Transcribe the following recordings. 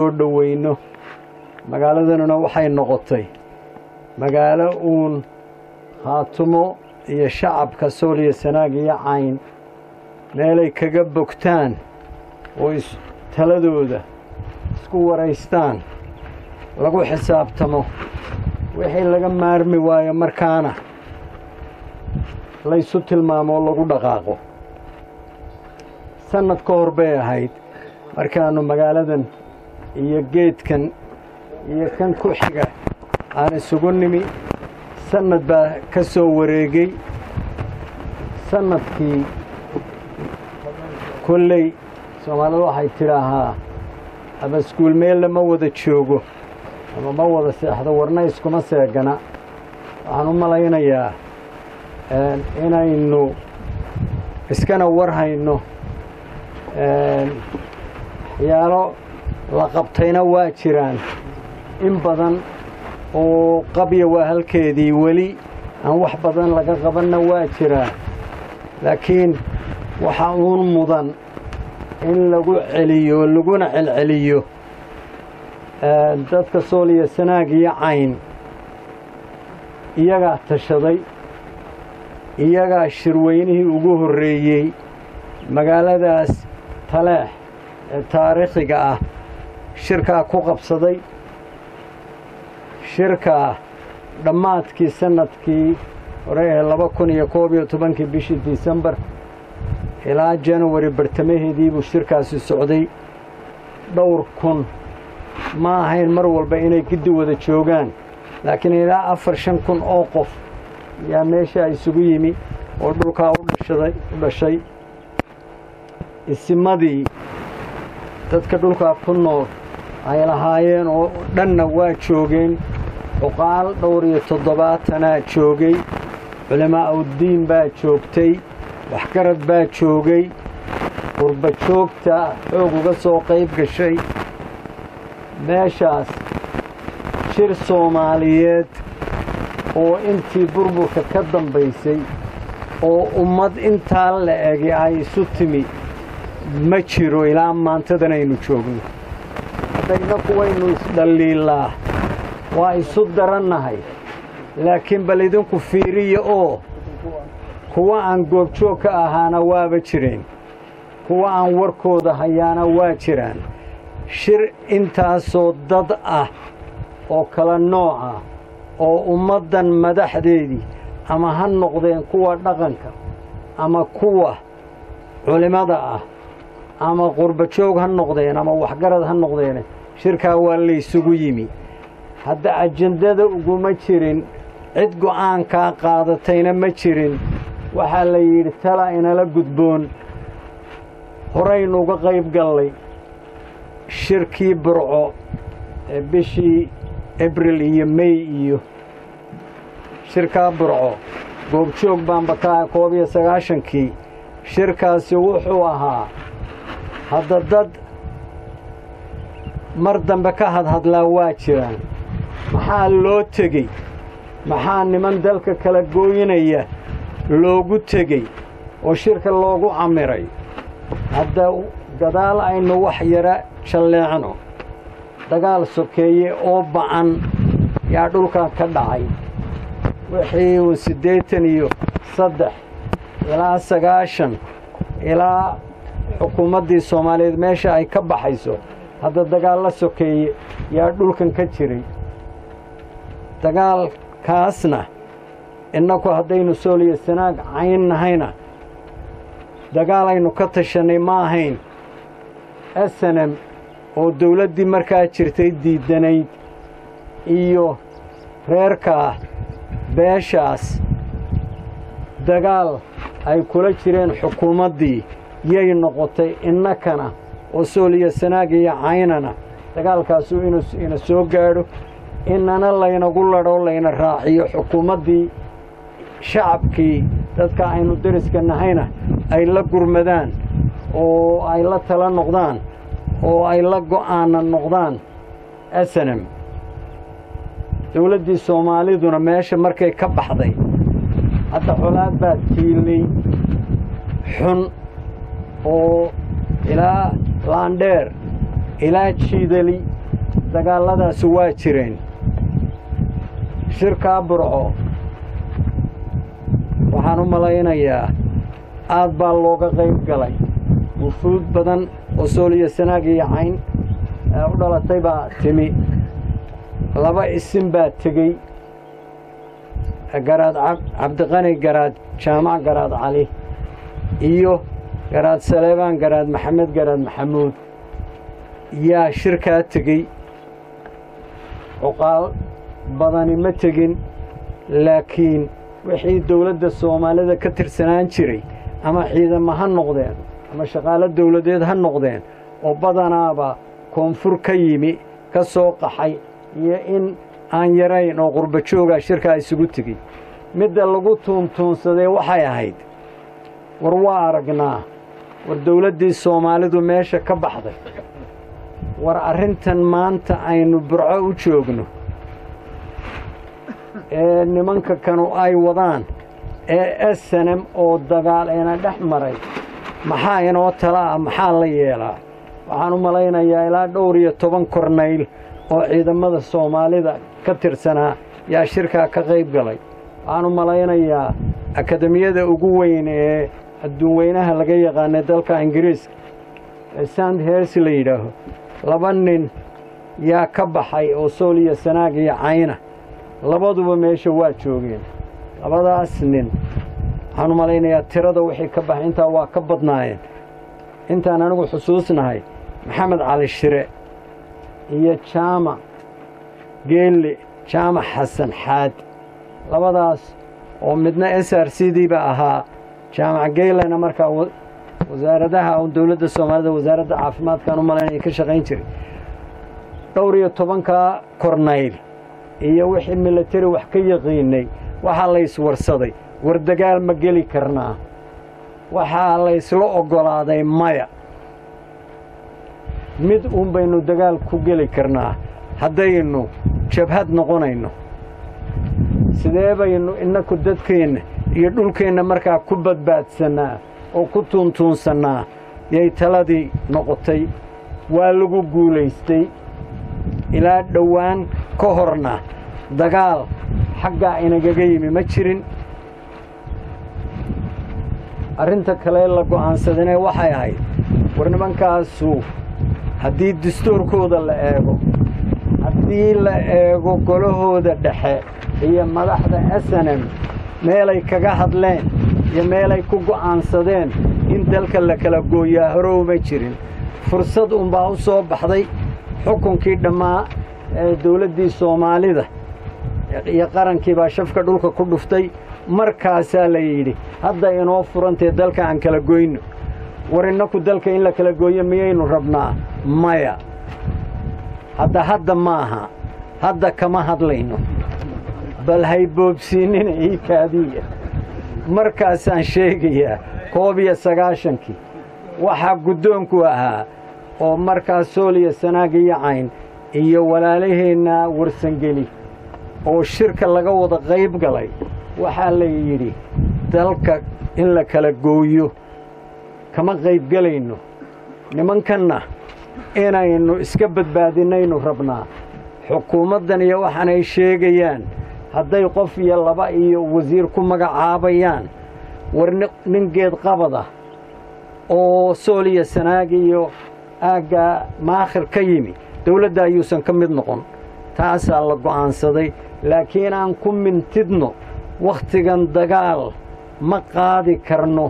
soo dhoweyno magaaladanuna waxay noqotay magaalo uun haatumo iyo shacabka sool iyo sanaag iyo cayn meelay kaga bogtaan oo taladooda isku waraystaan lagu xisaabtamo wixii laga maarmi waayo markaana laysu tilmaamo oo lagu dhaqaaqo sannad ka hor bay ahayd markaannu magaaladan iyo geedkan iyo kan ku xiga aan isugu nimi sannad baa ka soo wareegay sannadkii kolley soomaalidu waxay tidhaahaa ama iskuul meella ma wada joogo ama ma wada seexdo warna iskuma seegana waxaan u malaynayaa inaynu iskana war hayno waxyaalo la qabtayna waa jiraan in badan oo qabya waa halkeedii weli aan wax badan laga qabanna waa jiraa laakiin waxa uun mudan in lagu celiyo laguna celceliyo dadka sool iyo sanaag iyo cayn iyagaa tashaday iyagaa shirweynihii ugu horreeyey magaaladaas taleex ee taariikhiga ah shirkaa ku qabsaday shirkaa dhammaadkii sannadkii hore ee laba kun iyo koob iyo tobankii bishii disembar ilaa januwari bartamaheedii buu shirkaasi socday dhowr kun ma ahayn mar walba inay giddi wada joogaan laakiin ilaa afar shan kun oo qof yaa meeshaa isugu yimi oo dhulkaa u dhashaday u dhashay isimadii dadka dhulkaa ku nool ay lahaayeen oo dhanna waa joogeen cuqaal dhowr iyo toddobaatanaa joogay culimaa uddiin baa joogtay waxgarad baa joogay qurba joogta xoog uga soo qayb gashay meeshaas shir soomaaliyeed oo intii burburka ka dambaysay oo ummad intaa la egi ay isu timi ma jiro ilaa maantadan aynu joogno haddayna kuwaynu isdhalliilaa waa isu darannahay laakiin bal idinku fiiriya oo kuwa aan goobjoog ka ahaana waaba jireen kuwa aan warkooda hayaana waa jiraan shir intaasoo dad ah oo kala nooc ah oo ummaddan madaxdeedii ama ha noqdeen kuwa dhaqanka ama kuwa culimmada ah ama qurbajoog ha noqdeen ama waxgarad ha noqdeen shirkaa waa laysugu yimi hadda ajendada uguma jirin cid go'aankaa qaadatayna ma jirin waxaa la yidhi tala inala gudboon horaynu uga qayb gallay shirkii burco ee bishii abril iyo mey iyo shirkaa burco goobjoog baan bakaa koob iyo sagaashankii shirkaasi wuxuu ahaa hadda dad mar dambe ka hadhadlaa waa jiraan maxaa loo tegey maxaa niman dalka kala gooyinaya loogu tegey oo shirka loogu camiray hadda gadaal aynu wax yara jalleecno dagaal sokeeye oo ba'an yaa dhulkan ka dhacay wixii uu siddeetan iyo saddex ilaa sagaashan ilaa xukuumaddii soomaaliyeed meesha ay ka baxayso hadda dagaal la sokeeye yaa dhulkan ka jiray dagaalkaasna innaku haddaynu sooliyo sanaag cayn nahayna dagaalaynu ka tashannay ma ahayn esenem oo dawladdii markaa jirtay diiddanayd iyo reerkaa beeshaas dagaal ay kula jireen xukuumaddii yay noqotay innakana oo sooliyo sanaag iyo caynana dagaalkaasu inuu ina soo gaadho inana laynagu ladho layna raaciyo xukuumaddii shacabkii dadka aynu deriska nahayna ay la gurmadaan oo ay la tala noqdaan oo ay la go'aana noqdaan esenem dawladdii soomaaliduna meesha markay ka baxday hadda colaad baa tiilnay xun oo ilaa laandheer ilaa jiidali dagaalladaasi waa jireen shirkaa burco waxaan u malaynayaa aad baa looga qayb galay wufuud badan oo sooliyo sanaag iyo cayn ee u dhalatay baa timi laba isin baa tegey garaad cabdiqani garaad jaamac garaad cali iyo garaad saleebaan garaad maxamed garaad maxamuud yaa shirkaa tegey cuqaal badani ma tegin laakiin wixii dowladda soomaalida ka tirsanaan jiray ama ciidamo ha noqdeen ama shaqaalo dowladeed ha noqdeen oo badanaaba koonfur ka yimi ka soo qaxay iyo in aan yarayn oo qurba joogaa shirkaa isugu tegey midda lagu tuuntuunsadee waxay ahayd war waa aragnaa war dowladdii soomaalidu meesha ka baxday war arrintan maanta aynu burco u joogno ee nimanka kanu ay wadaan ee snm oo dagaal eena dhex maray maxaa inoo tala ah maxaa la yeelaa waxaan u malaynayaa ilaa dhowr iyo toban kornayl oo ciidamada soomaalida ka tirsanaa yaa shirkaa ka qayb galay waxaan u malaynayaa akademiyada ugu weyn ee adduunweynaha laga yaqaanay dalka ingiriiska ee sand hers la yidhaaho laba nin yaa ka baxay oo sool iyo sanaag iyo cayna labaduba meesha waa joogeen labadaas nin waxaan u malaynayaa tirada wixii ka baxay intaa waa ka badnaayeen intaan anigu xusuusnahay maxamed cali shire iyo jaamac geelle jaamac xasan xaad labadaas oo midna s r c diiba ahaa jaamac geelena markaa wasaaradaha dowladda soomaalida wasaaradda caafimaadkaan u malaynaya ka shaqayn jiray dhowr iyo tobankaa kornayl iyo wixii milatari wax ka yaqiinay waxaa la yswarsaday war dagaal ma geli karnaa waxaa la ysla oggolaaday maya mid uun baynu dagaal ku geli karnaa haddaynu jabhad noqonayno sidee baynu innaku dadkeenna iyo dhulkeenna markaa ku badbaadsannaa oo ku tuuntuunsannaa yay taladii noqotay waa lagu guulaystay ilaa dhowaan ka horna dagaal xaggaa inagaga yimi ma jirin arrinta kale la go'aansadane waxay ahayd war nimankaasu haddii dastuurkooda la eego haddii la eego golahooda dhexe iyo madaxda snm meelay kaga hadleen iyo meelay ku go'aansadeen in dalka la kala gooyaa horowma jirin fursad unbaa u soo baxday xukunkii dhammaa ee dawladdii soomaalida iyo qarankii baa shafka dhulka ku dhuftay markaasaa la yidhi hadda inoo furantee dalka aan kala goyno war innaku dalka in la kala gooyo miyaynu rabnaa maya hadda hadda maaha hadda kama hadlayno bal hayboobsiinina ii kaadiya markaasaan sheegayaa koob iyo sagaashankii waxaa guddoonku ahaa oo markaas sooliya sanaag iyo cayn iyo walaalaheenna warsangeli oo shirka laga wada qayb galay waxaa la yidhi dalka in la kala gooyo kama qaybgelayno nimankanna inaynu iska badbaadinaynu rabnaa xukuumaddan iyo waxaanay sheegayaan hadday qof iyo laba iyo wasiir ku magacaabayaan war nin geed qabada oo sool iyo sanaag iyo aaggaa maakhir ka yimi dawladda ayuusan ka mid noqon taasaa la go'aansaday laakiin aan ku mintidno wakhtigan dagaal ma qaadi karno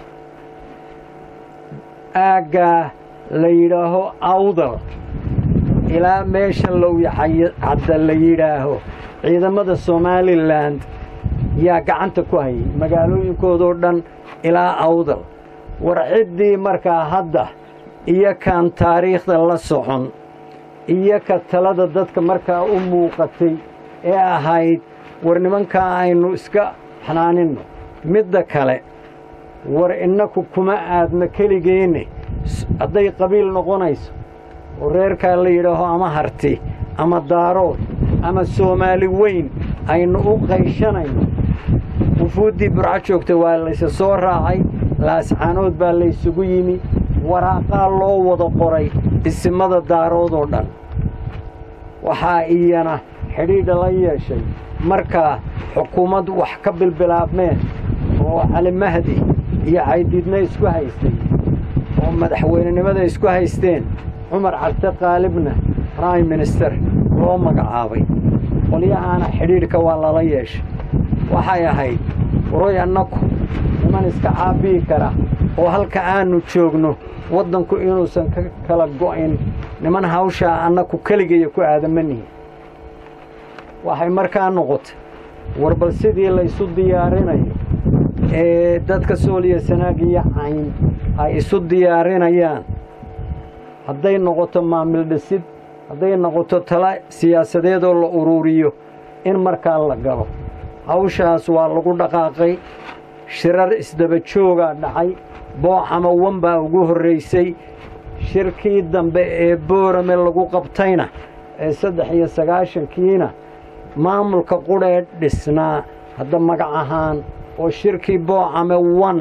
aaggaa la yidhaaho awdal ilaa meesha lowyacadda la yidhaaho ciidamada somalilan yaa gacanta ku hayay magaalooyinkoodoo dhan ilaa awdal war ciddii markaa hadda iyo kaan taariikhda la socon iyo ka talada dadka markaa u muuqatay ee ahayd war nimankaa aynu iska xanaaninno midda kale war innaku kuma aadna keligeenne hadday qabiil noqonayso oo reerkaa la yidhaaho ama harti ama daarood ama soomaali weyn aynu u qayshanayno wufuuddii burco joogta waa layse soo raacay laascaanood baa laysugu yimi waraaqaa loo wada qoray isimada daarood oo dhan waxaa iyana xidhiidha la yeeshay markaa xukuumad wax ka bilbilaabmeen oo cali mahdi iyo caydiidna isku haystay oo madaxweynenimada isku haysteen cumar cabdi qaalibna prime minister loo magacaabay qolyahaana xidhiidhka waa lala yeeshay waxay ahayd waroy annaku niman iska caabiyi kara oo halka aanu joogno waddanku inuusan ka kala go'in niman hawshaa annaku keligaya ku aadamanihin waxay markaa noqotay war bal sidii laysu diyaarinayo ee dadka sooliya sanaag iyo cayn ay isu diyaarinayaan hadday noqoto maamil dhisid hadday noqoto tala siyaasadeedoo la uruuriyo in markaa la galo hawshaas waa lagu dhaqaaqay shirar isdaba joogaa dhacay booxama wan baa ugu horraysay shirkii dambe ee boorame lagu qabtayna ee saddex iyo sagaashankiina maamulka qudhee dhisnaa hadda magac ahaan oo shirkii boocame wan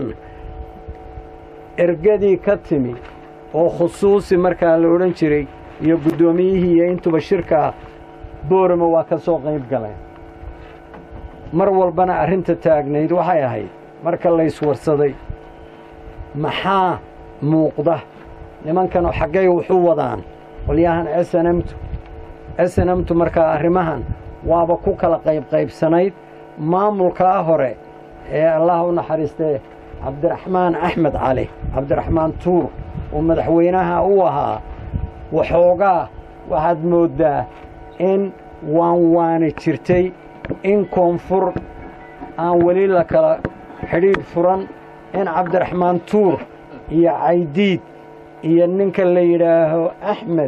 ergadii ka timi oo khusuusi markaa la odhan jiray iyo guddoomiyihii iyo intuba shirkaa boorame waa ka soo qayb galeen mar walbana arrinta taagnayd waxay ahayd marka layswarsaday maxaa muuqda nimankan xaggay wuxu wadaan qolyahan s n mtu s n mtu markaa arrimahan waaba ku kala qaybqaybsanayd maamulkaa hore ee allah u naxariistee cabdiraxmaan axmed cali cabdiraxmaan tuur oo madaxweynaha u ahaa waxoogaa waxaad mooddaa in waan waani jirtay in koonfur aan weli la kala xidhiidh furan in cabdiraxmaan tuur iyo caydiid iyo ninka la yidhaaho axmed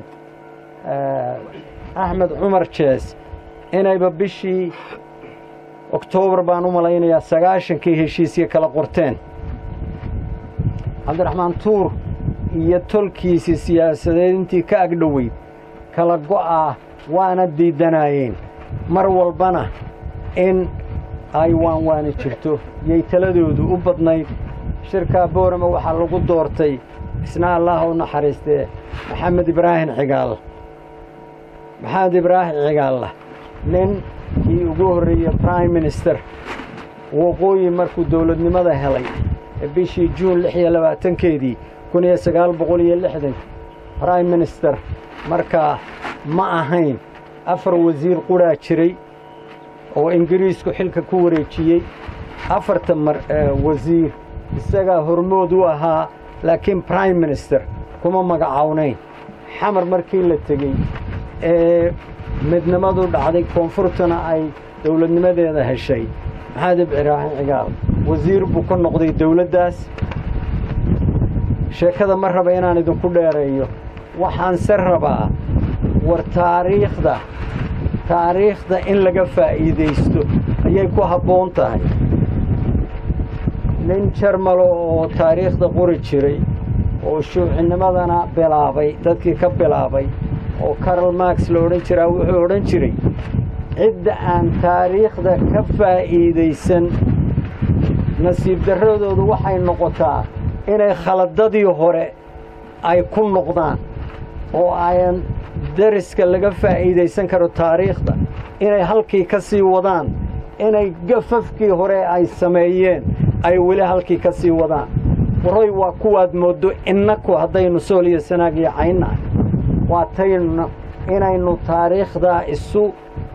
axmed cumar jees inayba bishii oktoobar baan u malaynayaa sagaashankii heshiisya kala qorteen cabdiraxmaan tuur iyo tolkiisii siyaasadeed intii ka agdhoweyd kala go'aa waana diidanaayeen mar walbana in ay waanwaani jirto yay taladoodu u badnayd shirkaa boorama waxaa lagu doortay isna allaha u naxariistee maxamed ibraahim cigaal maxamed ibraahim cigaalla nin kii ugu horreeyey prime minister waqooyi markuu dowladnimada helay bishii juun lix iyo labaatankeedii kun iyo sagaal boqol iyo lixdan prime minister markaa ma ahayn afar wasiir qudhaa jiray oo ingiriisku xilka ku wareejiyey afarta mar wasiir isagaa hormood u ahaa laakiin prime minister kuma magacawnayn xamar markii la tegey ee midnimadu dhacday koonfurtuna ay dowladnimadeeda heshay maxamed ibraahim cigaal wasiir buu ka noqday dowladdaas sheekada ma raba inaan idinku dheereeyo waxaanse rabaa war taariikhda taariikhda in laga faa'iidaysto ayay ku habboon tahay nin jarmalo oo taariikhda qori jiray oo shuucinimadana bilaabay dadkii ka bilaabay oo karl marx la odhan jiraa wuxuu odhan jiray cidda aan taariikhda ka faa'iidaysan nasiib darradoodu waxay noqotaa inay khaladadii hore ay ku noqdaan oo ayan dariska laga faa'iidaysan karo taariikhda inay halkii ka sii wadaan inay gafafkii hore ay sameeyeen ay weli halkii ka sii wadaan waroy waa kuwaad mooddo innaku haddaynu sool iyo sanaag iyo caynnahay waa taynu inaynu taariikhdaa isu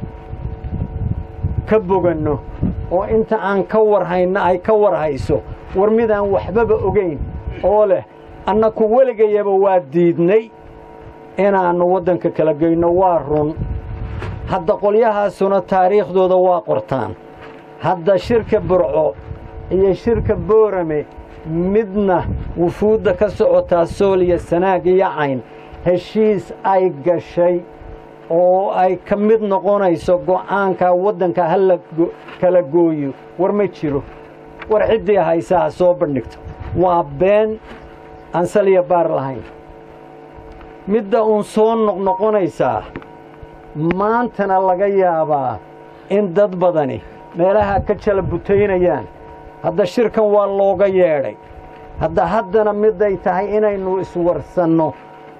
ka boganno oo inta aan ka warhayno ay ka warhayso war midaan waxbaba ogayn oo leh annaku weligayaba waa diidnay inaannu waddanka kala geyno waa run hadda qolyahaasuna taariikhdooda waa qortaan hadda shirka burco iyo shirka boorame midna wufuudda ka socotaa sool iyo sanaag iyo cayn heshiis ay gashay oo ay ka mid noqonayso go'aankaa waddanka ha la kala gooyo war ma jiro war ciddii haysa ha soo bandhigto waa been aan saliya baar lahayn midda uun soo noqnoqonaysaa maantana laga yaabaa in dad badani meelaha ka jala butaynayaan hadda shirkan waa looga yeedhay hadda haddana miday tahay inaynu iswarsanno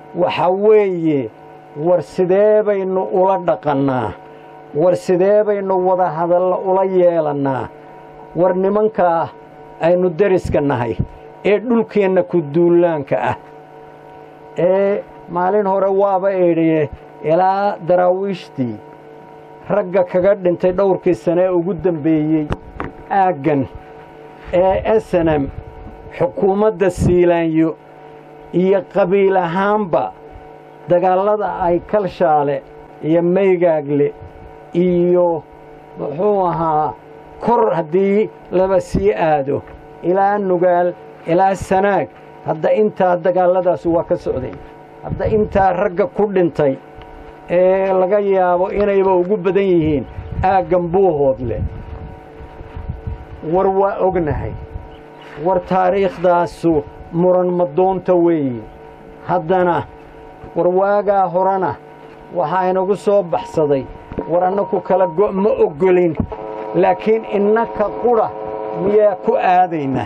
waxa weeye war sidee baynu ula dhaqannaa war sidee baynu wada hadalla ula yeelannaa war nimankaa aynu deriska nahay ee dhulkeenna ku duulaanka ah ee maalin hore waaba eedhiye ilaa daraawiishtii ragga kaga dhintay dhowrkii sane ee ugu dambeeyey aaggan ee esenem xukuumadda siilaanyo iyo qabiil ahaanba dagaallada ay kalshaale iyo maygaagle iyo muxuu ahaa kor haddii laba sii aado ilaa nugaal ilaa sanaag hadda intaa dagaalladaas waa ka socday hadda intaa ragga ku dhintay ee laga yaabo inayba ugu badan yihiin aaggan buuhoodle war waa ognahay war taariikhdaasu muran madoonta weeye haddana war waagaa horena waxaa inagu soo baxsaday war annaku kala go' ma oggolin laakiin innaka qudha miyaa ku aadaynaa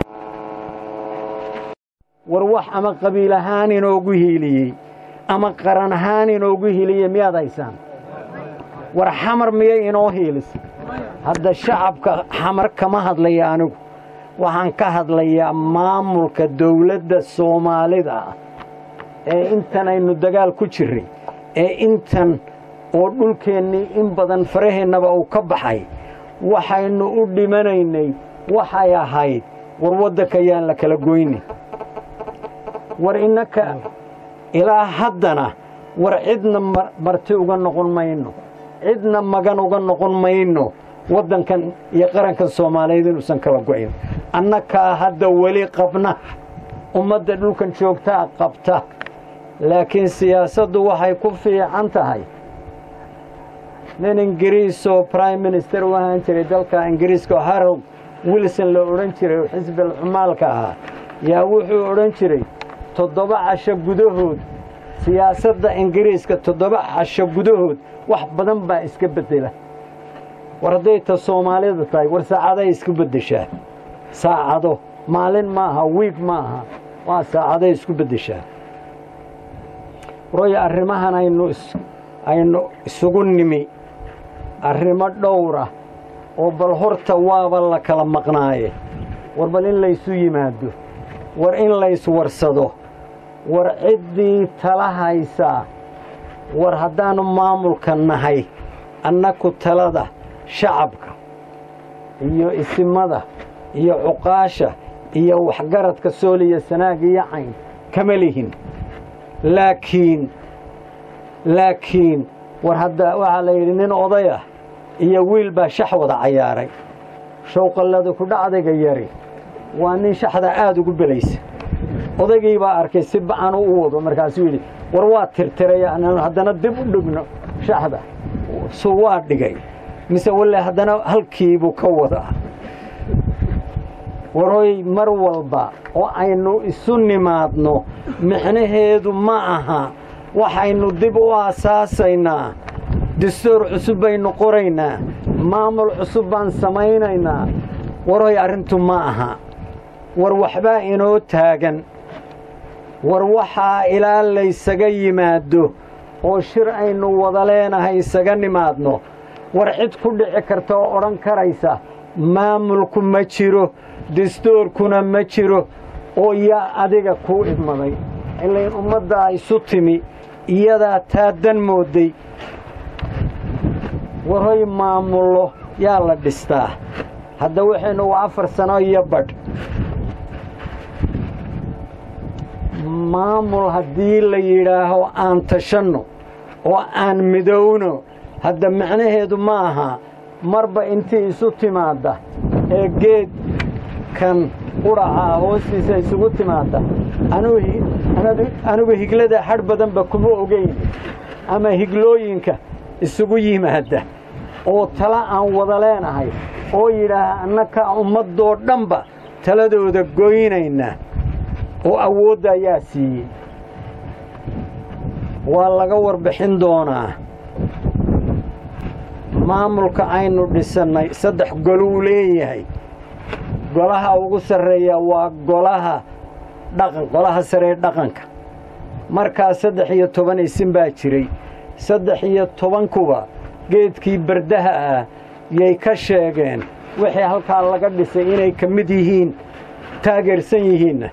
war wax ama qabiil ahaan inoogu hiiliyey ama qaran ahaan inoogu hiiliyey miyaad haysaan war xamar miyay inoo hiilisay hadda shacabka xamar kama hadlaya anigu waxaan ka hadlayaa maamulka dawladda soomaalida ah ee intan aynu dagaal ku jirray ee intan oo dhulkeennii in badan faraheennaba uu ka baxay waxaynu u dhimanaynay waxay ahayd war waddanka yaan la kala goynin war innaka ilaa haddana war cidna marti uga noqon mayno cidna magan uga noqon mayno waddankan iyo qarankan soomaaliyeed inuusan kala go'in annakaa hadda weli qabna ummadda dhulkan joogtaa qabta laakiin siyaasaddu waxay ku fiican tahay nin ingiriis oo prime minister u ahaan jiray dalka ingiriiska oo harold wilson la odhan jiray oo xisbil cumaalka ahaa yaa wuxuu odhan jiray toddoba casho gudahood siyaasadda ingiriiska toddoba casho gudahood wax badan baa iska beddela war hadday ta soomaalida tahay war saacaday isku beddeshaa saacado maalin ma aha wiig ma aha waa saacaday isku beddeshaa warooya arrimahan aynu aynu isugu nimi arrimo dhowra oo bal horta waaba la kala maqnaaye war bal in laysu yimaado war in layswarsado war ciddii tala haysaa war haddaannu maamulka nahay annaku talada shacabka iyo isimada iyo cuqaasha iyo waxgaradka sooliya sanaag iyo cayn kama lihin laakiin laakiin war hadda waxaa la yidhi nin oday ah iyo wiil baa shax wada cayaaray showqallada ku dhacdayga yari waa nin shaxda aada ugu belaysa odaygii baa arkay si ba'anu u wado markaasuu yidhi war waa tirtiray anaanu haddana dib u dhigno shaxda su waa dhigay mise walle haddana halkiibuu ka wadaa waroy mar walba oo aynu isu nimaadno micnaheedu ma aha waxaynu dib u aasaasaynaa dastuur cusub baynu qoraynaa maamul cusub baan samaynaynaa waroy arrintu ma aha war waxbaa inoo taagan war waxaa ilaa laysaga yimaado oo shir aynu wada leenahay isaga nimaadno war cid ku dhici karta oo odhan karaysa maamulku ma jiro dastuurkuna ma jiro oo yaa adiga kuu idmaday ilayn ummaddaa isu timi iyadaa taa dan moodday waroy maamullo yaa la dhistaa hadda waxaynu waa afar sano iyo badh maamul haddii la yidhaaho aan tashanno oo aan midowno hadda macnaheedu ma aha marba intii isu timaadda ee geed kan qudhacaa hoostiisa isugu timaadda anigu higlada hadh badanba kuma ogeyn ama higlooyinka isugu yimaadda oo tala aan wada leenahay oo yidhaaha annakaa ummaddoo dhanba taladooda goynaynaa oo awoodda ayaa siiyey waa laga warbixin doonaa maamulka aynu dhisannay saddex goluu leeyahay golaha ugu sarreeya waa golaha dhaqan golaha saree dhaqanka markaa saddex iyo toban isin baa jiray saddex iyo tobankuba geedkii bardaha ah yay ka sheegeen wixii halkaa laga dhisay inay ka mid yihiin taageersan yihiinna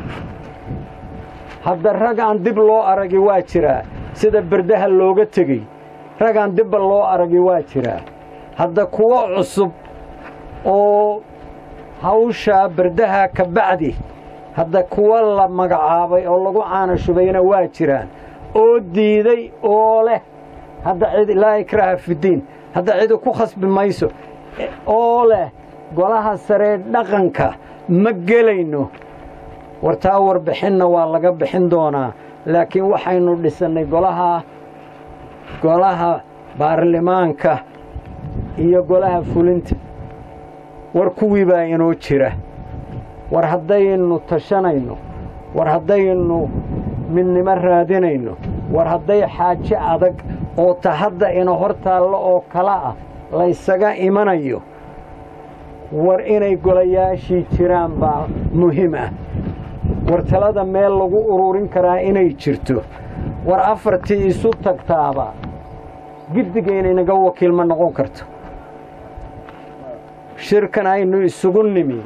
hadda rag aan dib loo aragi waa jiraa sida bardaha looga tegey rag aan dibba loo aragi waa jiraa hadda kuwo cusub oo hawshaa bardaha ka bacdi hadda kuwo la magacaabay oo lagu caana shubayna waa jiraan oo diiday oo leh hadda cid laa ikraaha fidiin hadda cidi ku khasbi mayso oo leh golaha saree dhaqanka ma gelayno wartaa warbixinna waa laga bixin doonaa laakiin waxaynu dhisannay golaha golaha baarlamaanka iyo golaha fulinta war kuwii baa inoo jira war haddaynu tashanayno war haddaynu midnimo raadinayno war hadday xaajo adag oo ta hadda ina hor taallo oo kale ah laysaga imanayo war inay golayaashii jiraan baa muhiim ah war talada meel lagu ururin karaa inay jirto war afartii isu tagtaaba giddiga inaynaga wakiil ma noqon karto shirkan aynu isugu nimi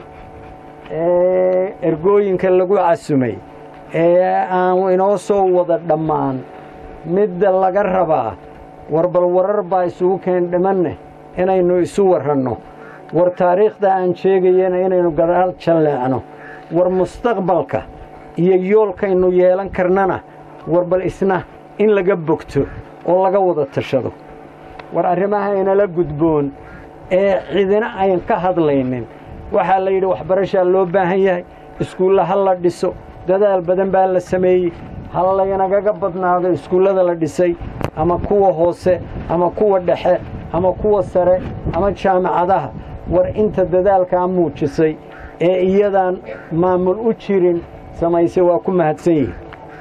ee ergooyinka lagu casumay ee aan inoo soo wada dhammaan midda laga rabaa war bal warar baa isugu keen dhimanne inaynu isu warranno war taariikhda aan sheegayana inaynu gadaal jalleecno war mustaqbalka iyo yoolkaynu yeelan karnana war bal isna in laga bogto oo laga wada tashado war arrimaha inala gudboon ee cidina ayn ka hadlaynin waxaa la yidhi waxbarashaa loo baahan yahay iskuulla ha la dhiso dadaal badan baa la sameeyey ha laynagaga badnaado iskuullada la dhisay ama kuwa hoose ama kuwa dhexe ama kuwa sare ama jaamacadaha war inta dadaalkaa muujisay ee iyadaan maamul u jirin samaysay waa ku mahadsan yihin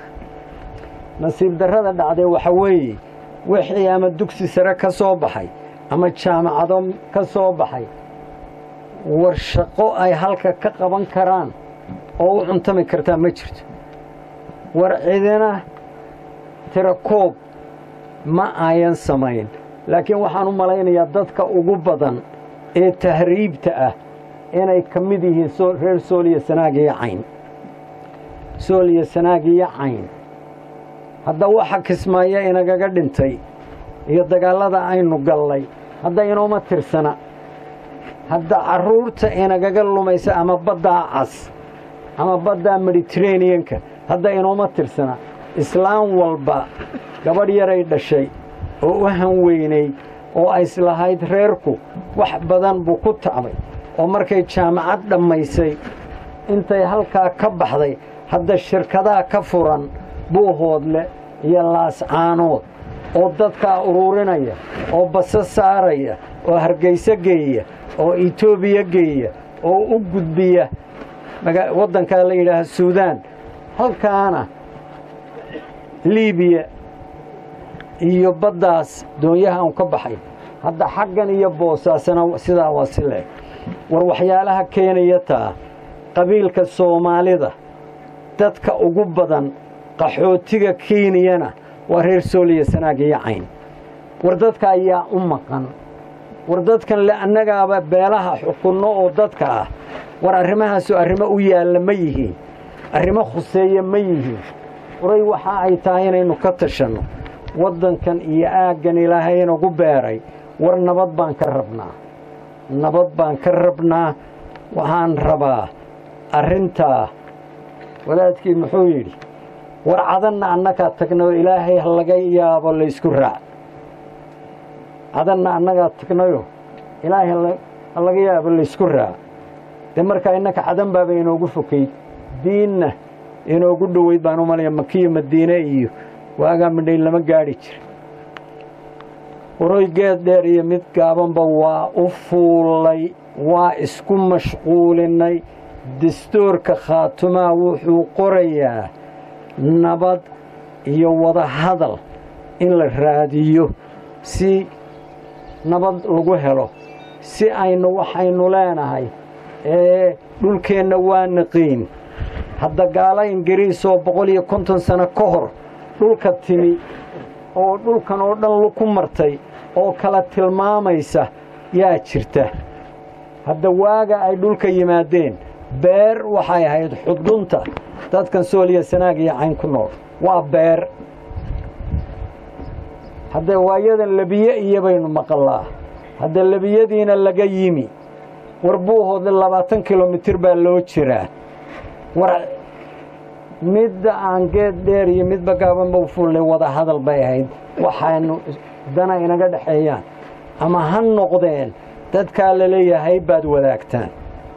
nasiib darrada dhacdee waxa weeye wixii ama dugsi sare ka soo baxay ama jaamacado ka soo baxay war shaqo ay halka ka qaban karaan oo u cuntami kartaa ma jirto war cidina tirakoob ma ayan samayn laakiin waxaan u malaynayaa dadka ugu badan ee tahriibta ah inay ka mid yihiin reer sooliya sanaag iyo cayn sooliya sanaag iyo cayn hadda waxa kismaayo inagaga dhintay iyo dagaallada aynu gallay hadda inooma tirsana hadda carruurta inagaga lumaysa ama baddaa cas ama baddaa mediteraneanka hadda inooma tirsana islaam walba gabadh yaray dhashay oo u hanweynay oo ayslahayd reerku wax badan buu ku tacbay oo markay jaamacad dhammaysay intay halkaa ka baxday hadda shirkadaha ka furan buuhoodle iyo laascaanood oo dadkaa uruurinaya oo baso saaraya oo hargayso geeya oo etoobiya geeya oo u gudbiya waddankaa la yidhaaha suudaan halkaana liibiya iyo baddaas doonyaha un ka baxay hadda xaggan iyo boosaasana sidaa waa si leeg war waxyaalaha keenaya taa qabiilka soomaalida dadka ugu badan qaxootiga kenyana waa reer sooliya sanaag iyo cayn war dadka ayaa u maqan war dadkan le annagaaba beelaha xukunno oo dadka ah war arrimahaasu arrimo u yaalla ma yihiin arrimo khuseeya ma yihiin waray waxa ay tahay inaynu ka tashanno waddankan iyo aaggan ilaahay inagu beeray war nabad baan ka rabnaa nabad baan ka rabnaa waxaan rabaa arrintaa wadaadkii muxuu yidhi war cadanna annagaa tagnayoo ilaahay ha laga yaabo laysku raac cadanna annagaa tagnayo ilaahay ha laga yaabo laysku raac dee markaa innaka cadan baaba inoogu fokayd diinna inoogu dhoweyd baan u malaya makiyo madiine iyo waagaa midhay lama gaadhi jira waroy geed dheer iyo mid gaabanba waa u fuullay waa isku mashquulinnay dastuurka khaatumaa wuxuu qorayaa nabad iyo wada hadal in la raadiyo si nabad lagu helo si aynu waxaynu leenahay ee dhulkeenna waa naqiin hadda gaala ingiriis oo boqol iyo konton sano ka hor dhulka timi oo dhulkan oo dhan ku martay oo kala tilmaamaysa yaa jirta hadda waaga ay dhulka yimaadeen beer waxay ahayd xudunta dadkan sooliya sanaag iyo cayn ku nool waa beer haddee waayadan lebiye iyo baynu maqallaa hadda lebiyadiina laga yimi war buuhoodle labaatan kilomitir baa loo jiraa war midda aan geed dheer iyo midba gaabanba u fuullay wada hadal bay ahayd waxaynu dana inaga dhexeeyaan ama ha noqdeen dadkaa laleeyahay baad wadaagtaan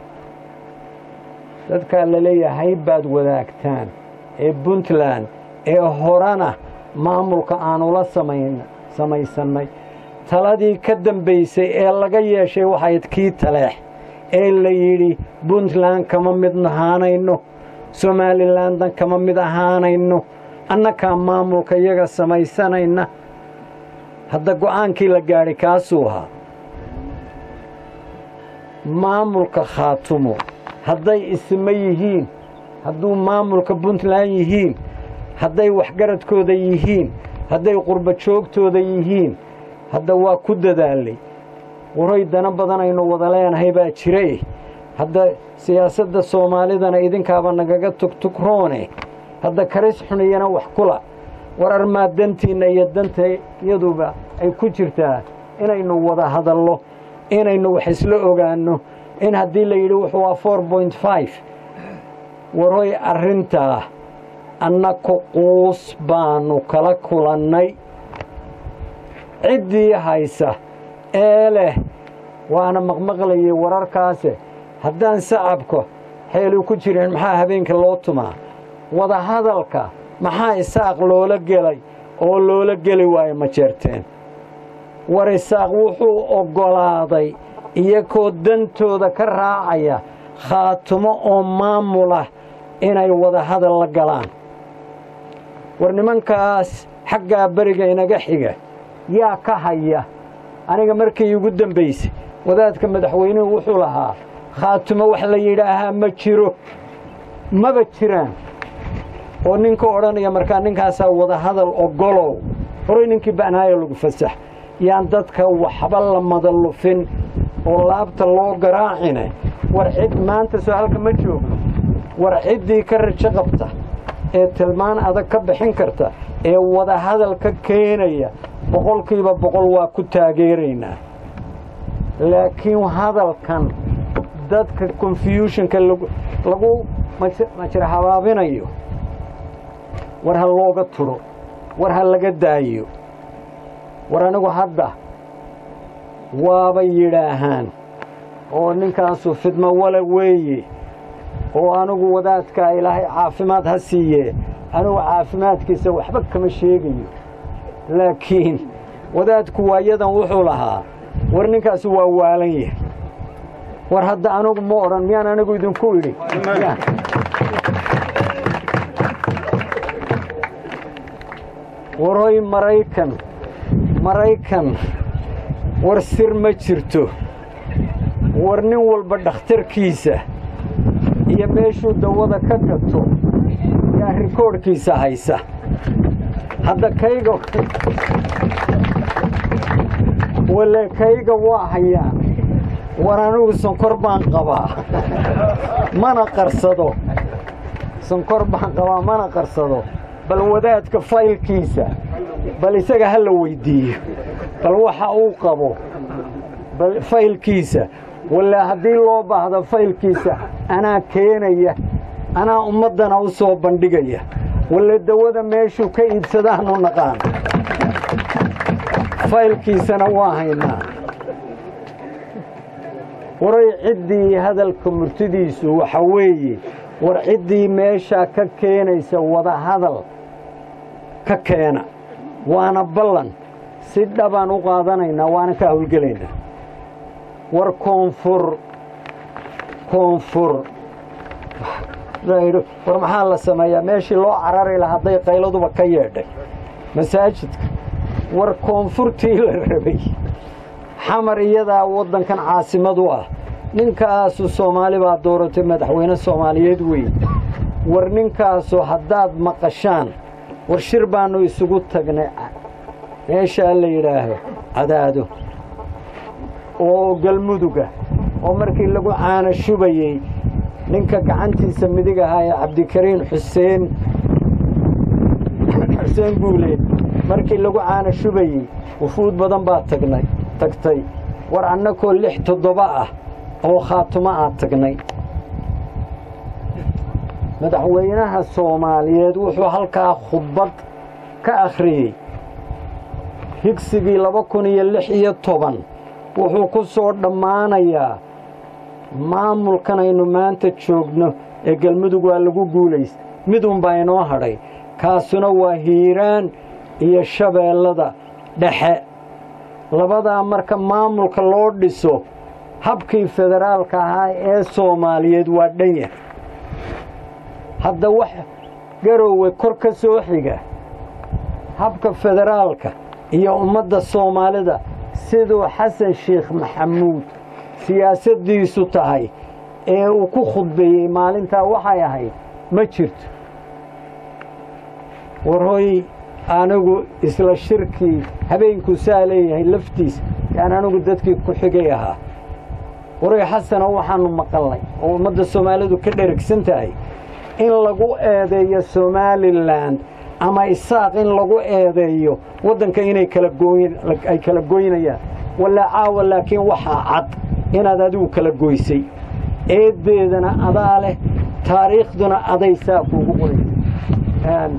dadkaa laleeyahay baad wadaagtaan ee puntland ee horena maamulka aanula samayn samaysannay taladii ka dambaysay ee laga yeeshay waxayd kii taleex ee la yidhi puntland kama mid ahaanayno somalilandan kama mid ahaanayno annakaa maamulka iyaga samaysanayna hadda go'aankii la gaadhay kaasuu ahaa maamulka khaatumo hadday isma yihiin hadduu maamulka puntland yihiin hadday waxgaradkooda yihiin hadday qurba joogtooda yihiin hadda waa ku dadaalay waray dana badan aynu wada leenahay baa jire hadda siyaasadda soomaalidana idinkaaba nagaga tugtugroone hadda karis xuniyana wax kula war armaa dantiinna iyo danta yaduba ay ku jirtaa inaynu wada hadallo inaynu wax isla ogaanno in haddii la yidhi wuxuu waa four point five waroy arrintaa annaku quus baannu kala kulannay ciddii haysa ee leh waana maqmaqlayay wararkaase haddaan sacabka xeelu ku jirin maxaa habeenka loo tumaa wadahadalka maxaa isaaq loola gelay oo loola geli waayo ma jeerteen war isaaq wuxuu oggolaaday iyakoo dantooda ka raacaya khaatumo oo maamulah inay wadahadal la galaan war nimankaas xaggaa beriga inaga xiga yaa ka haya aniga markii igu dambaysay wadaadka madaxweynuhu wuxuu lahaa khaatumo wax la yidhaahaa ma jiro maba jiraan oo ninka odhanaya markaa ninkaasaa wadahadal ogolow horay ninkii ba'naayo lagu fasax yaan dadka waxba la madallufin oo laabta loo garaacine war cid maanta soo halka ma joogno war ciddii ka rajo qabta ee tilmaan adag ka bixin karta ee wadahadal ka keenaya boqolkiiba boqol waa ku taageeraynaa laakiin hadalkan dadka confusionka lagu majir habaabinayo war ha looga turo war ha laga daayo war anigu hadda waabay yidhaahaan oo ninkaasu fidmo wale weeye oo anigu wadaadkaa ilaahay caafimaad ha siiye anigu caafimaadkiisa waxba kama sheegayo laakiin wadaadku waayadan wuxuu lahaa war ninkaasi waa waalan yahay war hadda anigu ma odhan miyaan anigu idinku idhi waroy maraykan maraykan war sir ma jirto war nin walba dhakhtarkiisa iyo meeshuu dawada ka gato yaa rikoodhkiisa haysa hadda kayga wale kayga waa hayaa war anigu sonkor baan qabaa mana qarsado sonkor baan qabaa mana qarsado bal wadaadka faylkiisa bal isaga ha la weyddiiyo bal waxa uu qabo bal faylkiisa wale haddii loo baahdo faylkiisa anaa keenaya anaa ummaddana u soo bandhigaya wale dawada meeshuu ka iibsadaanu naqaan faylkiisana waa haynaa waray ciddii hadalka murtidiisu waxa weeye war ciddii meeshaa ka keenaysa wadahadal ka keena waana ballan si dhabaan u qaadanaynaa waana ka hawlgelaynaa war koonfur koonfur war maxaa la sameeyaa meeshii loo carari lahaa hadday qayladuba ka yeedhay masaajidka war koonfurtii la rabay xamar iyadaa waddankan caasimadu ah ninkaasu soomaali baa dooratay madaxweyne soomaaliyeed weyn war ninkaasu haddaad maqashaan war shir baannu isugu tagnay meeshaa la yidhaaho cadaado oo galmuduga oo markii lagu caana shubayey ninka gacantiisa midig ahaa ee cabdikariin xuseen xuseen guuleed markii lagu caana shubayey wufuud badan baa tagnay tagtay war annakoo lix toddoba ah oo khaatumo aad tagnay madaxweynaha soomaaliyeed wuxuu halkaa khudbad ka akhriyey higsigii laba kun iyo lix iyo toban wuxuu ku soo dhammaanayaa maamulkan aynu maanta joogno ee galmudug waa lagu guulays mid unbaa inoo hadhay kaasuna waa hiiraan iyo shabeellada dhexe labadaa marka maamulka loo dhiso habkii federaalka ahaa ee soomaaliyeed waa dhanya hadda wax garoowe kor ka soo xiga habka federaalka iyo ummadda soomaalida siduu xasan sheekh maxamuud siyaasaddiisu tahay ee uu ku khudbeeyey maalintaa waxay ahayd ma jirto warhoy anigu isla shirkii habeenkuu saa leeyahay laftiis yaan anigu dadkii ku xigay ahaa waray xasano waxaannu maqalnay oo ummadda soomaalidu ka dherigsan tahay in lagu eedeeyo somalilan ama isaaq in lagu eedeeyo waddanka inay ay kala goynayaan walla caawa laakiin waxaa cad inaad adigu kala goysay eeddeedana adaa leh taariikhduna aday saa kuugu qoraysa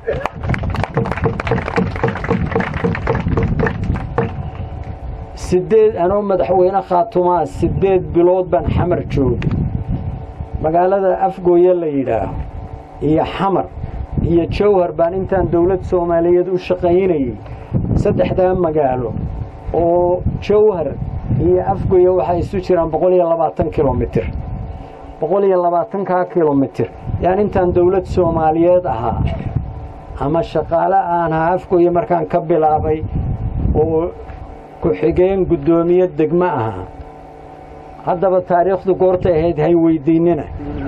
siddeed anoo madaxweyne khaatumaa siddeed bilood baan xamar joogay magaalada afgooye la yidhaaho iyo xamar iyo jawhar baan intaan dowlad soomaaliyeed u shaqaynayey saddexdaa magaalo oo jawhar iyo afgooye waxay isu jiraan boqol iyo labaatan kilomitir boqol iyo labaatankaa kilomitir yaan intaan dowlad soomaaliyeed ahaa ama shaqaale aan ahaa afgooye markaan ka bilaabay oo ku-xigeen guddoomiye degmo ahaa haddaba taariikhdu goortay ahayd hay weydiinina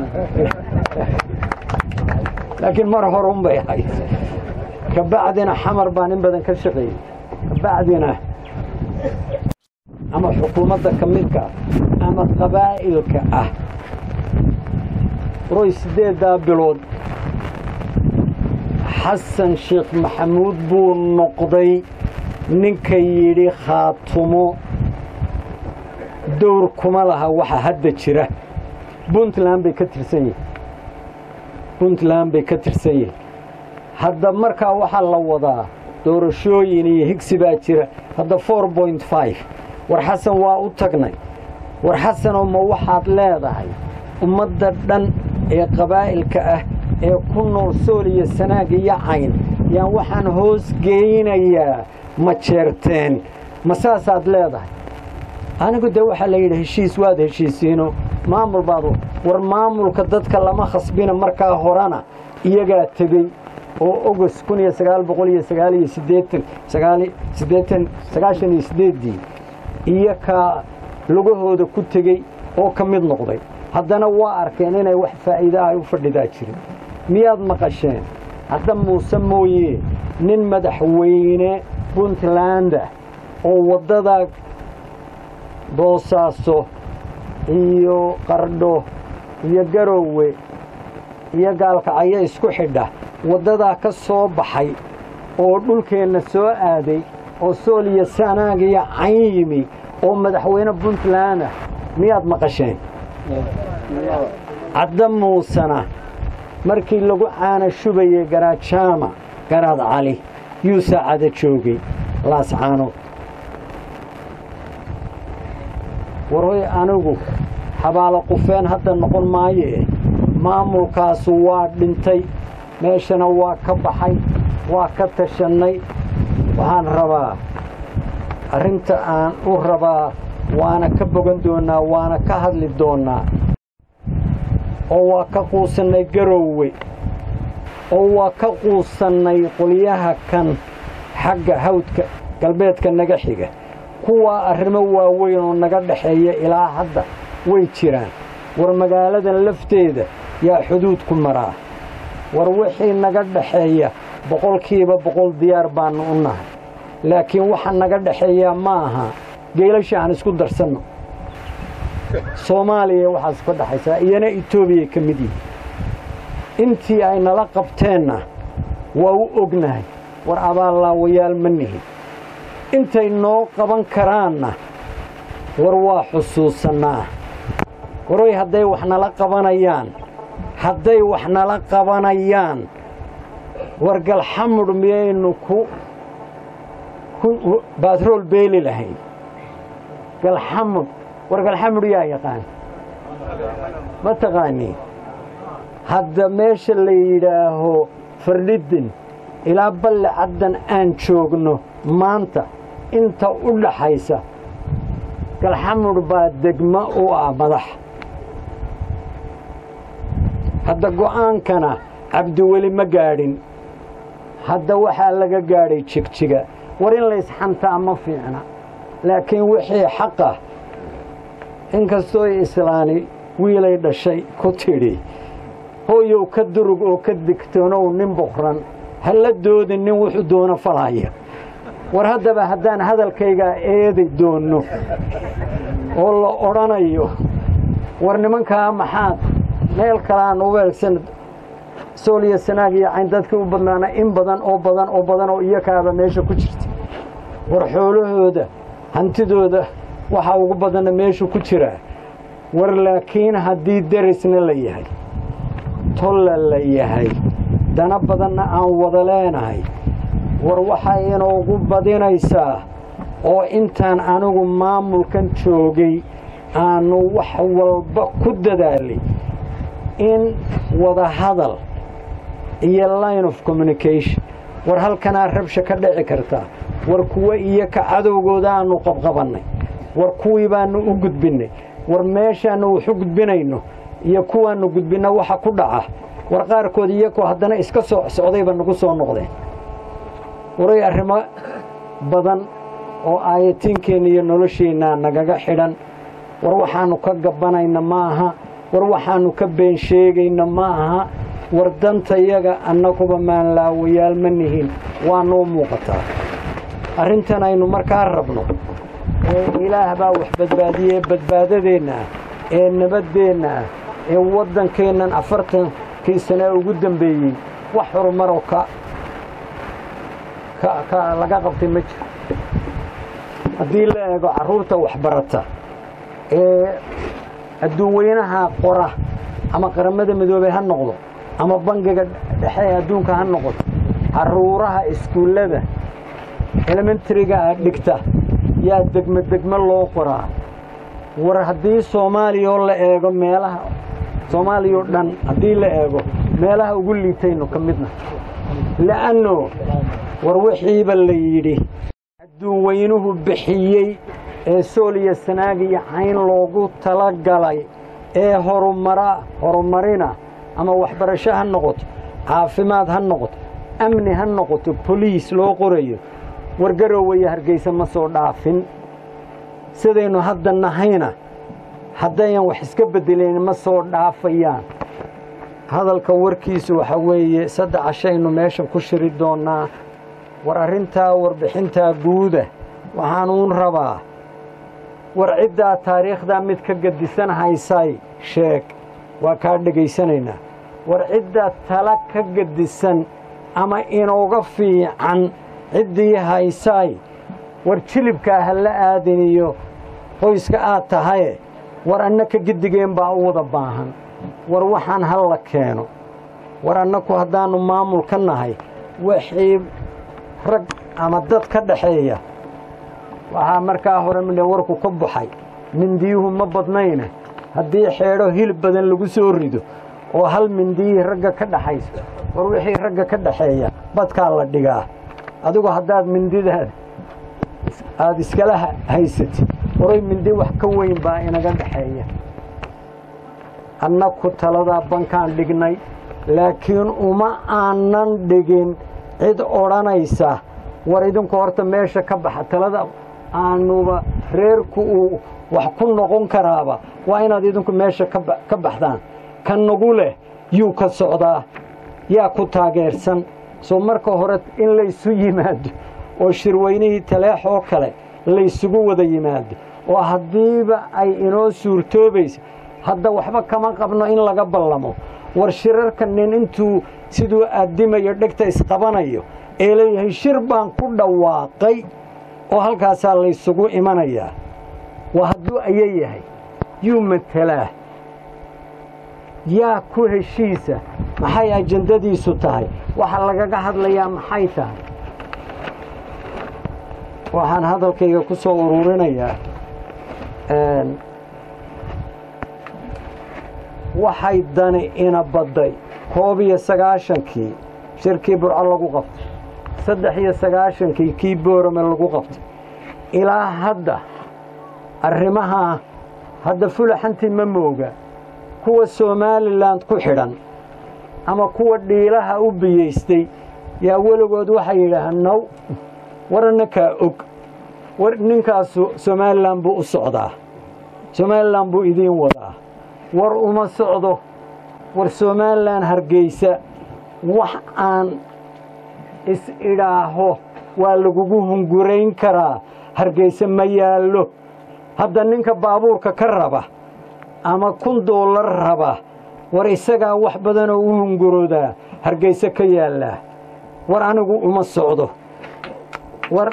laakiin mar horun bay ahayd kabacdina xamar baan in badan ka shaqeeyey kabacdina ama xukuumadda ka midka ah ama qabaa'ilka ah roy siddeeddaa bilood xasan sheekh maxamuud buu noqday ninka yidhi khaatumo dowr kuma laha waxa hadda jira puntland bay ka tirsan yihin puntland bay ka tirsan yihin hadda markaa waxaa la wadaa doorashooyin iyo higsi baa jira hadda four point five war xasan waa u tagnay war xasanoo ma waxaad leedahay ummadda dhan ee qabaa'ilka ah ee ku nool sool iyo sanaag iyo cayn yaan waxaan hoos geynayaa ma jeerteen ma saasaad leedahay anigu dee waxaa la yidhi heshiis waad heshiisiino maamul baad war maamulka dadka lama khasbina markaa horena iyagaa tegey oo ogos kun iyo sagaal boqol iyo sagaal iyo siddeetan sagaal siddeetan sagaashan iyo siddeeddii iyo kaa lugahooda ku tegey oo ka mid noqday haddana waa arkeen inay wax faa'iida ay u fadhidaa jirin miyaad maqasheen hadda muuse mooye nin madaxweyne puntlandah oo waddadaa boosaaso iyo qardho iyo garoowe iyo gaalkacyo isku xidha waddadaa ka soo baxay oo dhulkeenna soo aaday oo sool iyo sanaag iyo cayn yimi oo madaxweyne puntland ah miyaad maqasheen cadda muusena markii lagu caana shubayey garaadjaama garaad cali yuu saacada joogay laascaanood warhoy anigu xabaalo qufeen hadda noqon maayee maamulkaasu waa dhintay meeshana waa ka baxay waa ka tashannay waxaan rabaa arrinta aan u rabaa waana ka bogan doonnaa waana ka hadli doonnaa oo waa ka quusannay garoowe oo waa ka quusannay qolyaha kan xagga hawdka galbeedka naga xiga kuwaa arrimo waaweyn oo naga dhaxeeya ilaa hadda way jiraan war magaaladan lafteeda yaa xuduudku maraa war wixii naga dhaxeeya boqolkiiba boqol diyaar baannu u nahay laakiin waxa naga dhexeeyaa ma aha geelasha aan isku darsanno soomaaliya waxaas ka dhexaysaa iyana etoobiya ka mid yihi intii ay nala qabteenna waa u ognahay war abaallaawayaal ma nihin intay noo qaban karaanna war waa xusuusannaa waroy hadday wax nala qabanayaan hadday wax nala qabanayaan war galxamudh miyaynu ku baatrool beeli lahayn galxamudh war galxamudh yaa yaqaan ma taqaaniin hadda meesha la yidhaaho fardhidin ilaa balle caddan aan joogno maanta inta u dhaxaysa galxamudh baa degmo u ah madax hadda go'aankana cabdiweli ma gaadhin hadda waxaa laga gaadhay jigjiga war in laysxantaa ma fiicna laakiin wixii xaqah inkastoo islaani wiilay dhashay ku tidhi hooyow ka durug oo ka digtoonow nin boqran ha la doodin nin wuxuu doono falaya war haddaba haddaan hadalkaygaa eedi doonno oo la odhanayo war nimankaa maxaad meel kaleaan u weelsan sooliya sanaag iyo cayn dadkii u badnaana in badan oo badan oo badan oo iyakaaba meesha ku jirta war xoolahooda hantidooda waxaa ugu badanna meeshu ku jiraa war laakiin haddii derisna la yahay tolla la yahay dana badanna aan wada leenahay war waxay inoogu badinaysaa oo intaan anigu maamulkan joogay aanu wax walba ku dadaalay in wada hadal iyo line of communication war halkanaa rabsha ka dhici kartaa war kuwo iyo ka cadowgooda aanu qabqabannay war kuwii baannu u gudbinnay war meeshaannu wax u gudbinayno iyo kuwaannu gudbinna waxa ku dhaca war qaarkood iyakoo haddana iska soo socdayba nagu soo noqdeen waray arrimo badan oo aayatiinkeenna iyo nolosheennaa nagaga xidhan war waxaannu ka gabbanayna ma aha war waxaannu ka been sheegayna ma aha war dantayaga annaguba maanlaawayaal ma nihin waa noo muuqataa arrintan aynu markaa rabno ee ilaah baa wax badbaadiyey badbaadadeenna ah ee nabaddeenna ah ee waddankeennan afartankii sane ugu dambeeyey wax horumaroo ka ka laga qabtay ma jiro haddii la eego carruurta waxbarata ee adduunweynaha qora ama qaramada midoobey ha noqdo ama bangiga dhexe ee adduunka ha noqoto carruuraha iskuullada elementariga dhigta yaa degmo degmo loo qoraa war haddii soomaaliya oo la eego meelaha soomaaliya oo dhan haddii la eego meelaha ugu liitaynu ka midna la'anno war wixiiba la yidhi adduunweynuhu bixiyey ee sooliya sanaag iyo cayn loogu tala galay ee horumara horumarina ama waxbarasho ha noqoto caafimaad ha noqoto amni ha noqoto boliis loo qorayo wargarowaya hargeysa ma soo dhaafin sidaynu hadda nahayna haddayan wax iska beddelayn ma soo dhaafayaan hadalka warkiisu waxa weeye saddex cashaynu meeshan ku shiri doonnaa war arrintaa warbixintaa guuda waxaanuun rabaa war ciddaa taariikhdaa mid ka gadisan haysay sheeg waa kaa dhegaysanaynaa war ciddaa tala ka gadisan ama inooga fiican ciddii haysaay war jilibkaa ha la aadin iyo qoyska aad tahaye war annaka giddigeen baa u wada baahan war waxaan ha la keeno war annaku haddaannu maamul ka nahay wixii rag ama dad ka dhaxeeya waxaa markaa hore midhan warku ka baxay mindiyuhu ma badnayna haddii xeedho hilib badan lagu soo rido oo hal mindiyihii ragga ka dhaxayso war wixii ragga ka dhaxeeya badkaa la dhigaa adigu haddaad mindidaada aada iskala haysatid waray mindi wax ka weyn baa inaga dhaxeeya annaku taladaa bankaan dhignay laakiin uma aanan dhigin cid odhanaysa war idinku horta meesha ka baxa talada aanuba reerku uu wax ku noqon karaaba waa inaad idinku meesha ka baxdaan ka nagu leh yuu ka socdaa yaa ku taageersan soo marka hore in laysu yimaado oo shirweynihii taleex oo kale laysugu wada yimaado oo haddiiba ay inoo suurtoobaysa hadda waxba kama qabno in laga ballamo war shirarka nin intuu siduu addimayo dhegta isqabanayo ee leeyahay shir baan ku dhawaaqay oo halkaasaa laysugu imanayaa waa hadduu aya yahay yuu matelaa yaa ku heshiisa maxay ajandadiisu tahay waxa lagaga hadlayaa maxay tahay waxaan hadalkayga ku soo ururinayaa waxay dani ina badday koob iyo sagaashankii shirkii burco lagu qabtay saddex iyo sagaashankii kii boorame lagu qabtay ilaa hadda arrimahaa hadda fulaxantii ma mooga kuwa somalilan ku xidhan ama kuwa dhiilaha u biyeystay yaa weligood waxay yidhaahaan now war ninkaa og war ninkaasu somalilan buu u socdaa somalilan buu idiin wadaa war uma socdo war somalilan hargeysa wax aan is-idhaaho waa lagugu hungurayn karaa hargeysa ma yaallo hadda ninka baabuurka ka raba ama kun doolar raba war isagaa wax badanoo u hunguroodaa hargeysa ka yaallaa war anigu uma socdo war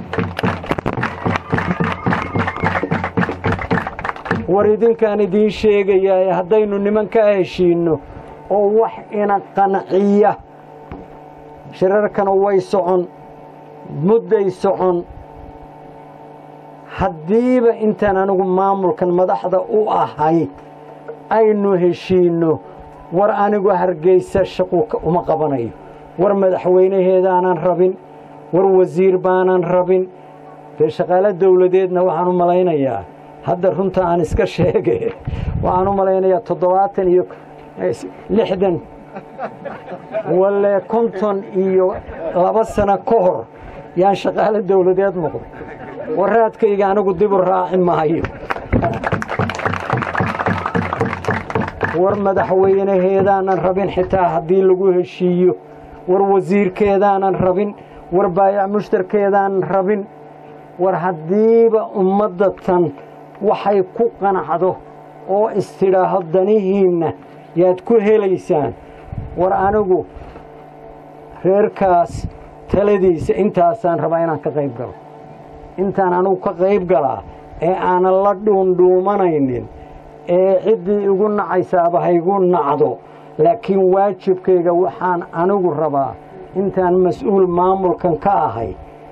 war idinkaan idiin sheegayaa haddaynu niman ka heshiinno oo wax ina qanciya shirarkana way socon mudday socon haddiiba intaan anigu maamulkan madaxda u ahay aynu heshiinno war anigu hargeysa shaqu uma qabanayo war madaxweynaheedaanan rabin war wasiir baanan rabin dee shaqaalo dowladeedna waxaan u malaynayaa hadda runta aan iska sheege waxaan u malaynayaa toddobaatan iyo lixdan walle konton iyo laba sano ka hor yaan shaqaalo dowladeed noqday waraadkayga anigu dibu raaci maayo war madaxweynaheedaanan rabin xitaa haddii lagu heshiiyo war wasiirkeedaanan rabin war baayac mushtarkeedaanan rabin war haddiiba ummadda tan waxay ku qanacdo oo istidhaaho danihiinna yaad ku helaysaan war anigu reerkaas taladiisa intaasaan rabaa inaan ka qayb galo intaan anigu ka qayb galaa ee aanan la dhuundhuumanaynin ee ciddii igu nacaysaaba haygu nacdo laakiin waajibkayga waxaan anigu rabaa intaan mas-uul maamulkan ka ahay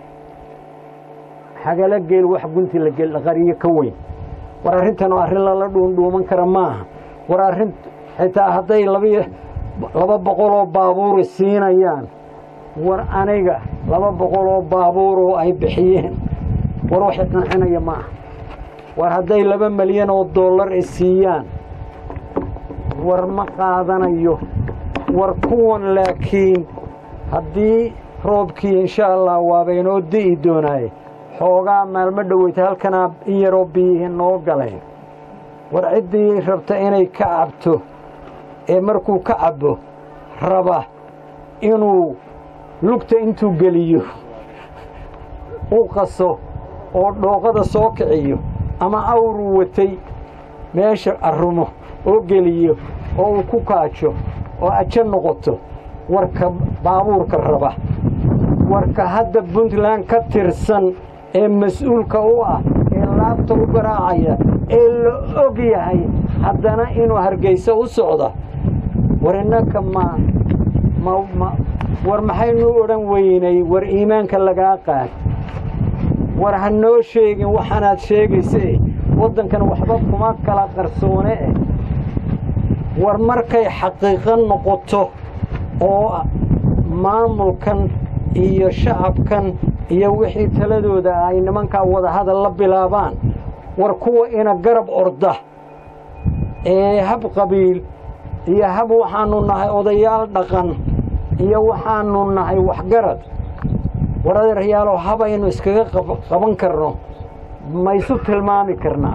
xagala geel wax gunti la qariyo ka weyn war arrintan oo arrin lala dhuundhuuman kara maaha war arrin xitaa hadday laba boqoloo baabuuri siinayaan war aniga laba boqoloo baabuuroo ay bixiyeen war waxay qancinaya maaha war hadday laba malyan oo dollar i siiyaan war ma qaadanayo war kuwan laakiin haddii roobkii insha allah waaba inoo di'i doonaaye xoogaa maalmo dhoweyta halkanaa in yaroo biyihii noo galeen war ciddii rabta inay ka cabto ee markuu ka cabbo raba inuu lugta intuu geliyo u qaso oo dhooqada soo kiciyo ama awruu watay meesha arrumo oo geliyo oo uu ku kaajo oo ajo noqoto warka baabuurka raba warka hadda puntland ka tirsan ee mas-uulka u ah ee laabta u garaacaya ee la og yahay haddana inuu hargeysa u socda war innaka ma ma war maxaynuu odhan weynay war iimaanka lagaa qaad war ha noo sheegin waxaanaad sheegayse waddankan waxba kuma kala qarsoone eh war markay xaqiiqo noqoto oo maamulkan iyo shacabkan iyo wixii taladooda ay nimankaa wadahadal la bilaabaan war kuwa ina garab orda ee hab qabiil iyo hab waxaanu nahay odayaal dhaqan iyo waxaanu nahay waxgarad war adeeryaalow habaynu iskaga qaban karno ma isu tilmaami karnaa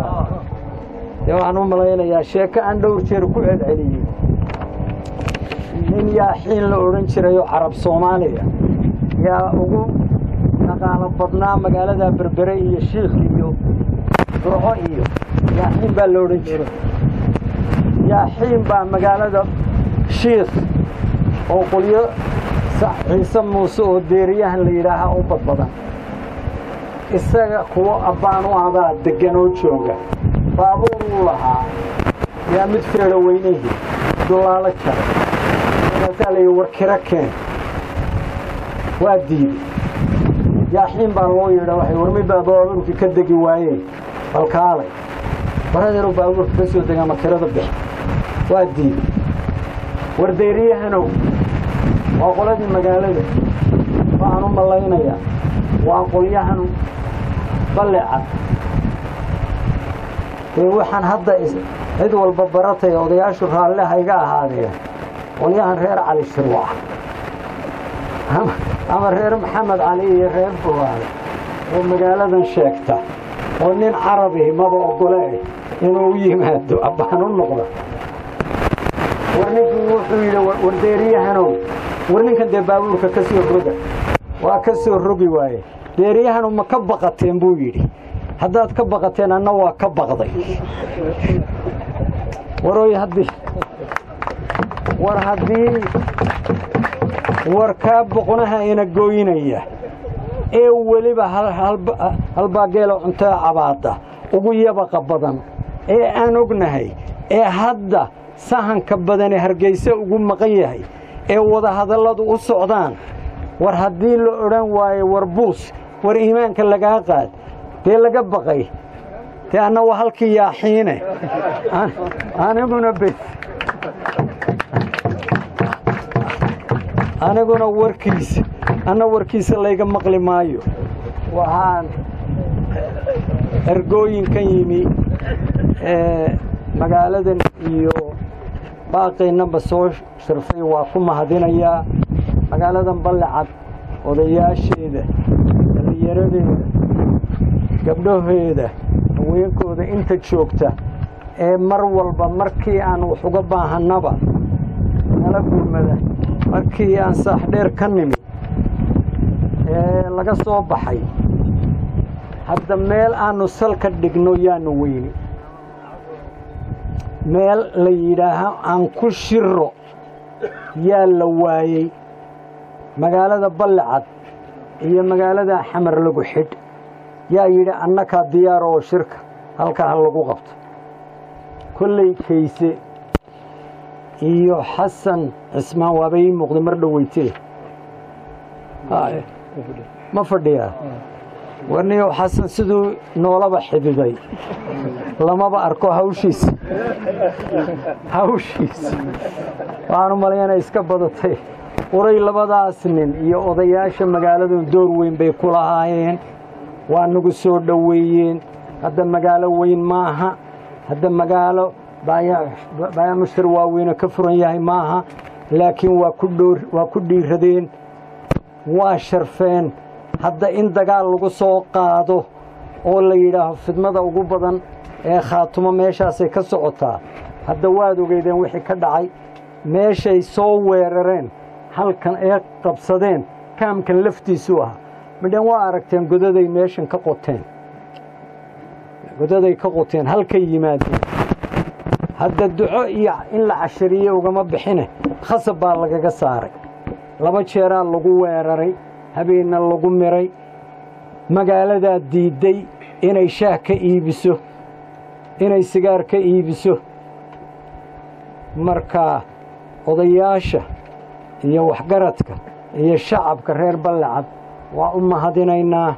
dee waxaan u malaynayaa sheeko aan dhowr jeer ku celceliyey nin yaaxiin la odhan jirayoo carab soomaaliya yaa ugu dhaqaalo badnaa magaalada berbere iyo shiikh iyo durco iyo yaaxiin baa la odhan jiray yaaxiin baa magaalada shiikh oo qolyo ciise muuse oo deeriyahan la yidhaahaa u badbadan isaga kuwo abbaan u abaa deggan oo jooga baabuur uu lahaa yaa mid feedho weynihii dulaalo jaray markaasaa layidhi war kiro keen waa diiday yaaxiin baa loo yeedha waxay warmi baa baabuurkii ka degi waayeen balkaalay baradeeroo baabuurka ka soo dega ma kirada bixi waa diiday war deeriyahanow waa qoladii magaalada waxaan u mallaynayaa waa qolyahan ballecad dee waxaan hadda cid walba baratay odayaashu raalle hayga ahaadeen qolyahan reer cali shirwac ama reer maxamed cali iyo reer fogaale oo magaaladan sheegta oo nin carabi maba ogole inuu u yimaado abbaan u noqda war ninkii wuxuu yidhi war deeriyahanow war ninkan dee baabuurka ka soo roga waa ka soo rogi waaye deeriyahanu ma ka baqateen buu yidhi haddaad ka baqateen anna waa ka baqday waroy haddii war haddii war kaa boqonaha ina gooynaya ee weliba halbaageelo cuntaa cabaada ugu yabaqa badan ee aan ognahay ee hadda sahanka badane hargayse ugu maqan yahay ee wadahadalladu u socdaan war haddii la odhan waayo war buus war iimaanka lagaa qaad dee laga baqay dee anna waa halkii yaaxiine aniguna bes aniguna warkiisa anna warkiisa layga maqli maayo waxaan ergooyinkan yimi magaaladan iyo baaqaynaba soo sharfay waa ku mahadinayaa magaaladan ballecad odayaasheeda dhallinyaradeeda gabdhaheeda haweenkooda inta joogta ee mar walba markii aan wax uga baahannaba nala gurmada markii aan saaxdheer ka nimi ee laga soo baxay hadda meel aannu salka dhigno yaanu weyni meel la yidhaaho aan ku shiro yaa la waayey magaalada ballecad iyo magaalada xamar lagu xidh yaa yidhi annakaa diyaar oo shirka halkaa ha lagu qabto kolley kayse iyo xasan cismaan waaba ii muuqda mar dhoweytee ma fadhiyaa warniyow xasan siduu noolaba xididay lamaba arko hawshiisa hawshiisa waxaan u malaynaa iska badatay uray labadaas nin iyo odayaasha magaaladun door weyn bay ku lahaayeen waa nagu soo dhoweeyeen hadda magaalo weyn maaha hadda magaalo baayamushtar waaweyne ka furan yahay maaha laakiin waa ku dhiiradeen waa sharfeen hadda in dagaal lagu soo qaado oo la yidhaaho fidmada ugu badan ee khaatumo meeshaasay ka socotaa hadda waad ogeydeen wixii ka dhacay meeshay soo weerareen halkan ee qabsadeen kaamkan laftiisuu ahaa midhan waa aragteen godaday meeshan ka qoteen godaday ka qoteen halkay yimaadeen hadda duco iyo in la cashariye ugama bixine khasab baa lagaga saaray laba jeeraa lagu weeraray habeenna lagu miray magaaladaa diidday inay shaah ka iibiso inay sigaar ka iibiso marka odayaasha iyo waxgaradka iyo shacabka reer ballecad waa u mahadinaynaa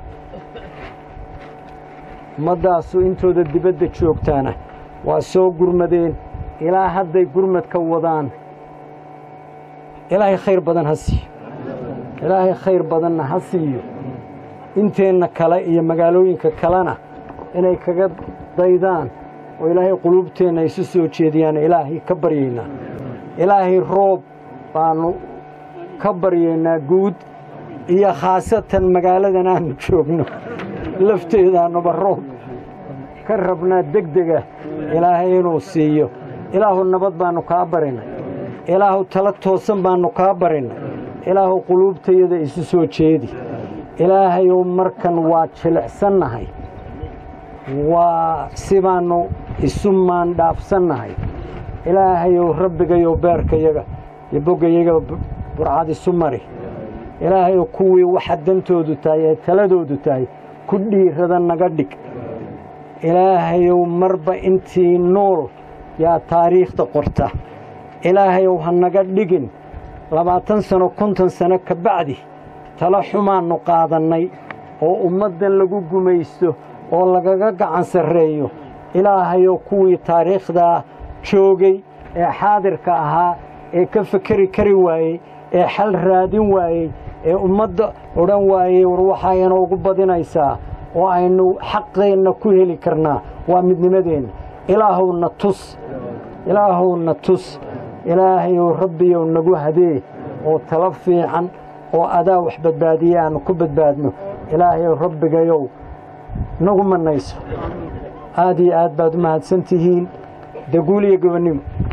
ummaddaasu intooda dibadda joogtaana waa soo gurmadeen ilaa hadday gurmadka wadaan ilaahay khayr badan ha siiyo ilaahay khayr badanna ha siiyo inteenna kale iyo magaalooyinka kalena inay kaga daydaan oo ilaahay quluubteenna isu soo jeediyaan ilaahay ka baryaynaa ilaahay roob baannu ka baryaynaa guud iyo khaasatan magaaladan aanu joogno lafteedaanuba roob ka rabnaa degdega ilaahay inuu siiyo ilaahu nabad baannu kaa barinay ilaahu tala toosan baannu kaa barinay ilaahu quluubtayada isu soo jeedi ilaahayow markan waa jilicsannahay waa sibaannu isu maandhaafsannahay ilaahayow rabbigayow beerkayaga iyo boggayaga burcad isu mari ilaahayow kuwii waxa dantoodu tahay ee taladoodu tahay ku dhiirada naga dhig ilaahayow marba intii nool yaa taariikhda qorta ilaahayow ha naga dhigin labaatan sano konton sano ka bacdi tala xumaannu qaadannay oo ummaddan lagu gumaysto oo lagaga gacan sarreeyo ilaahayow kuwii taariikhdaa joogay ee xaadirka ahaa ee ka fekeri kari waayey ee xal raadin waayey ee ummadda odhan waayey war waxaa inoogu badinaysaa oo aynu xaqeenna ku heli karnaa waa midnimadeenna ilaahowna tus ilaahowna tus ilaahayow rabbiyow nagu hadee oo talo fiican oo adaa wax badbaadiye aannu ku badbaadno ilaahayow rabbigayow nagu mannayso aad iyo aad baad u mahadsan tihiin daguul iyo gobonnimo